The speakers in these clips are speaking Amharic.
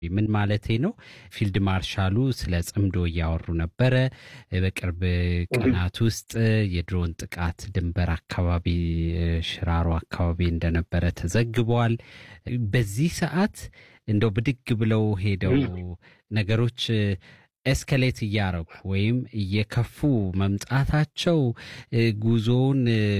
ምን ማለቴ ነው? ፊልድ ማርሻሉ ስለ ጽምዶ እያወሩ ነበረ። በቅርብ ቀናት ውስጥ የድሮን ጥቃት ድንበር አካባቢ ሽራሮ አካባቢ እንደነበረ ተዘግቧል። በዚህ ሰዓት እንደው ብድግ ብለው ሄደው ነገሮች ኤስከሌት እያረጉ ወይም እየከፉ መምጣታቸው ጉዞውን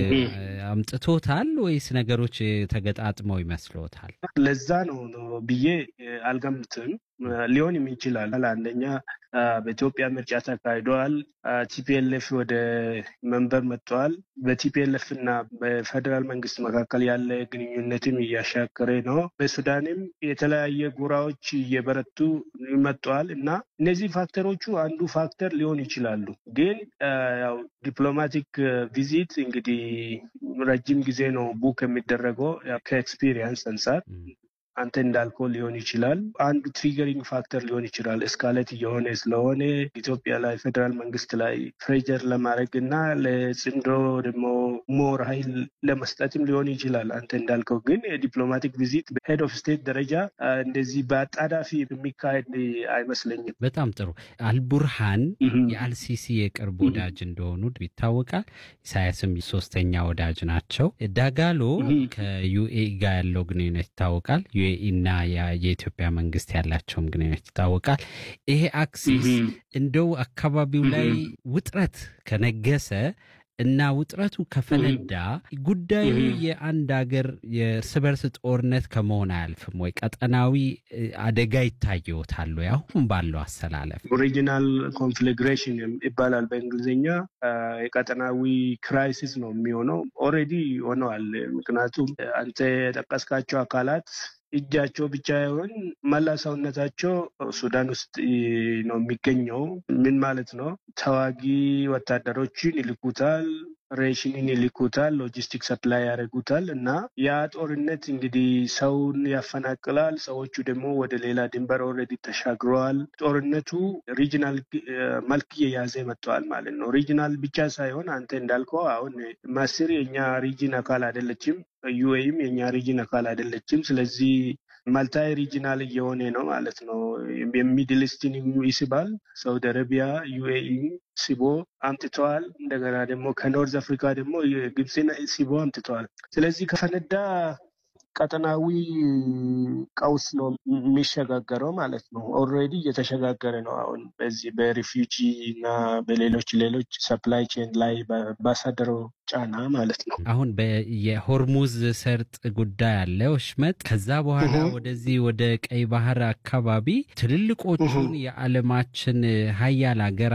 አምጥቶታል ወይስ ነገሮች ተገጣጥመው ይመስሎታል? ለዛ ነው ብዬ አልገምትም። ሊሆንም ይችላል። አንደኛ በኢትዮጵያ ምርጫ ተካሂደዋል። ቲፒኤልኤፍ ወደ መንበር መጥተዋል። በቲፒኤልኤፍ እና በፌዴራል መንግስት መካከል ያለ ግንኙነትም እያሻከረ ነው። በሱዳንም የተለያየ ጎራዎች እየበረቱ መጥተዋል እና እነዚህ ፋክተሮቹ አንዱ ፋክተር ሊሆን ይችላሉ። ግን ያው ዲፕሎማቲክ ቪዚት እንግዲህ ረጅም ጊዜ ነው ቡክ የሚደረገው ከኤክስፒሪየንስ አንጻር አንተ እንዳልከው ሊሆን ይችላል። አንዱ ትሪገሪንግ ፋክተር ሊሆን ይችላል። እስካለት እየሆነ ስለሆነ ኢትዮጵያ ላይ ፌዴራል መንግስት ላይ ፕሬጀር ለማድረግ እና ለጽንዶ ደግሞ ሞር ኃይል ለመስጠትም ሊሆን ይችላል። አንተ እንዳልከው ግን የዲፕሎማቲክ ቪዚት በሄድ ኦፍ ስቴት ደረጃ እንደዚህ በአጣዳፊ የሚካሄድ አይመስለኝም። በጣም ጥሩ። አልቡርሃን የአልሲሲ የቅርብ ወዳጅ እንደሆኑ ይታወቃል። ኢሳያስም ሶስተኛ ወዳጅ ናቸው። ዳጋሎ ከዩኤኢ ጋር ያለው ግንኙነት ይታወቃል። ዩኤኢ እና የኢትዮጵያ መንግስት ያላቸውም ግንኙነት ይታወቃል። ይሄ አክሲስ እንደው አካባቢው ላይ ውጥረት ከነገሰ እና ውጥረቱ ከፈነዳ ጉዳዩ የአንድ ሀገር የእርስ በርስ ጦርነት ከመሆን አያልፍም ወይ? ቀጠናዊ አደጋ ይታየዎታል ወይ? አሁን ባለው አሰላለፍ ኦሪጂናል ኮንፍሊግሬሽን ይባላል በእንግሊዝኛ። የቀጠናዊ ክራይሲስ ነው የሚሆነው። ኦልሬዲ ሆነዋል። ምክንያቱም አንተ የጠቀስካቸው አካላት እጃቸው ብቻ ይሆን መላ ሰውነታቸው ሱዳን ውስጥ ነው የሚገኘው። ምን ማለት ነው? ተዋጊ ወታደሮችን ይልኩታል፣ ሬሽንን ይልኩታል፣ ሎጂስቲክ ሰፕላይ ያደርጉታል እና ያ ጦርነት እንግዲህ ሰውን ያፈናቅላል። ሰዎቹ ደግሞ ወደ ሌላ ድንበር ኦልሬዲ ተሻግረዋል። ጦርነቱ ሪጂናል መልክ እየያዘ መጥተዋል ማለት ነው። ሪጂናል ብቻ ሳይሆን አንተ እንዳልከው አሁን ማስር የኛ ሪጅን አካል አይደለችም። ዩኤይም የኛ ሪጅን አካል አይደለችም። ስለዚህ ማልታይ ሪጂናል እየሆነ ነው ማለት ነው። የሚድል ኢስትን ይስባል። ሳውዲ አረቢያ ዩኤኢ ሲቦ አምጥተዋል። እንደገና ደግሞ ከኖርዝ አፍሪካ ደግሞ ግብፅን ሲቦ አምጥተዋል። ስለዚህ ከፈነዳ ቀጠናዊ ቀውስ ነው የሚሸጋገረው ማለት ነው። ኦልሬዲ እየተሸጋገረ ነው። አሁን በዚህ በሪፊውጂ እና በሌሎች ሌሎች ሰፕላይ ቼን ላይ ባሳደረው ጫና ማለት ነው። አሁን የሆርሙዝ ሰርጥ ጉዳይ አለ ወሽመጥ። ከዛ በኋላ ወደዚህ ወደ ቀይ ባህር አካባቢ ትልልቆቹን የዓለማችን ሀያል ሀገራት